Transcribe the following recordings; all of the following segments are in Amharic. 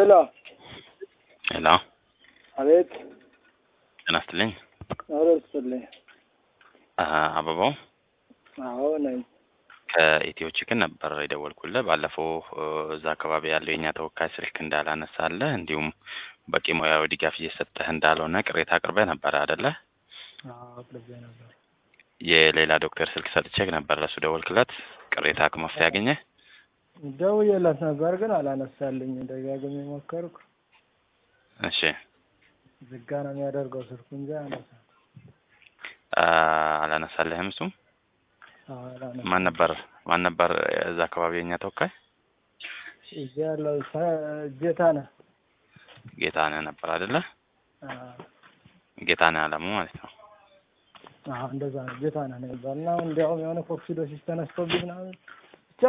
ሄሎ ሄሎ አቤት ጤና ይስጥልኝ። ኧረ ይስጥልኝ። አ አበባው አዎ ነኝ። ከኢትዮ ቺክን ነበር የደወልኩልህ። ባለፈው እ እዛ አካባቢ ያለው የእኛ ተወካይ ስልክ እንዳላነሳለህ እንዲሁም በቂ ሙያዊ ድጋፍ እየሰጠህ እንዳልሆነ ቅሬታ አቅርበህ ነበር አይደለ? አዎ አቅርቤ ነበር። የሌላ ዶክተር ስልክ ሰጥቼህ ነበር፣ ለሱ ደወልክለት? ቅሬታ ከመፍትሄ ያገኘህ? ደውዬለት ነበር ግን አላነሳልኝ። ደጋግሜ ሞከርኩ። እሺ ዝጋ ነው የሚያደርገው ስልኩ እንጂ አያነሳም። አ አላነሳልህም? እሱም አዎ አላነሳም። ማን ነበር ማን ነበር እዛ አካባቢ የእኛ ተወካይ? እዚህ ያለው ጌታነህ ጌታነህ ነበር አይደለ? አዎ ጌታነህ አለሙ ማለት ነው። አዎ እንደዛ ነው። ጌታነህ ነው የሚባል እና እንዲያውም የሆነ ኮክሲዶሲስ ተነስቶብኝ ምናምን ብቻ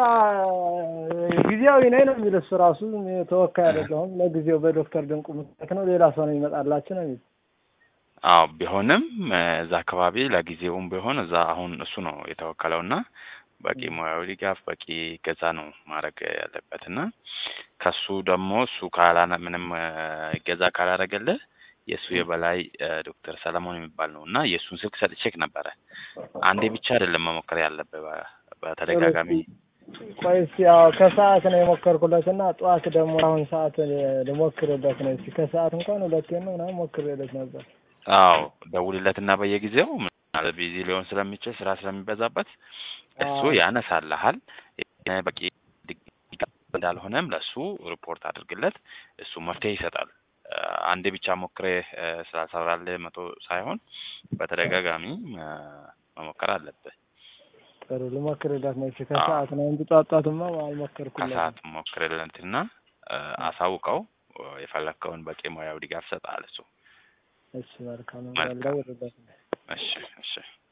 ጊዜያዊ ነኝ ነው የሚል እሱ ራሱ ተወካይ አይደለሁም። ለጊዜው በዶክተር ድንቁ ምክንያት ነው ሌላ ሰው ነው የሚመጣላችሁ ነው የሚል አዎ ቢሆንም እ እዛ አካባቢ ለጊዜውም ቢሆን እዛ አሁን እሱ ነው የተወከለው እና በቂ ሙያዊ ድጋፍ በቂ ገዛ ነው ማድረግ ያለበት እና ከሱ ደግሞ እሱ ካላነ ምንም እ ገዛ ካላደረገልህ የእሱ የበላይ እ ዶክተር ሰለሞን የሚባል ነው እና የእሱን ስልክ ሰጥቼክ ነበረ። አንዴ ብቻ አይደለም መሞከር ያለብህ በ- በተደጋጋሚ ቆይ እስኪ ያው ከሰዓት ነው የሞከርኩለት እና ጠዋት ደግሞ አሁን ሰዓት ልሞክርበት ነው። እስኪ ከሰዓት እንኳን ሁለቴ ነው ምናምን ሞክሬለት ነበር። አዎ ደውልለትና በየጊዜው ምናልባት ቢዚ ሊሆን ስለሚችል ስራ ስለሚበዛበት እሱ አዎ። ያነሳልሃል። የ- በቂ ድጋፍ እንዳልሆነም ለእሱ ሪፖርት አድርግለት፣ እሱ መፍትሄ ይሰጣል። እ አንዴ ብቻ ሞክሬ እ ስላልሰራልህ መቶ ሳይሆን በተደጋጋሚ እ መሞከር አለብህ። ጥሩ ልሞክርለት ነው። እሺ ከሰዓት ነው እንጂ ጧት ጧትማ አልሞከርኩለትም። ከሰዓት ሞክርለትና እ አሳውቀው እ የፈለግከውን በቂ ሙያዊ ድጋፍ ይሰጣል እሱ። እሺ መልካም መልካም። ደውልለት። እሺ እሺ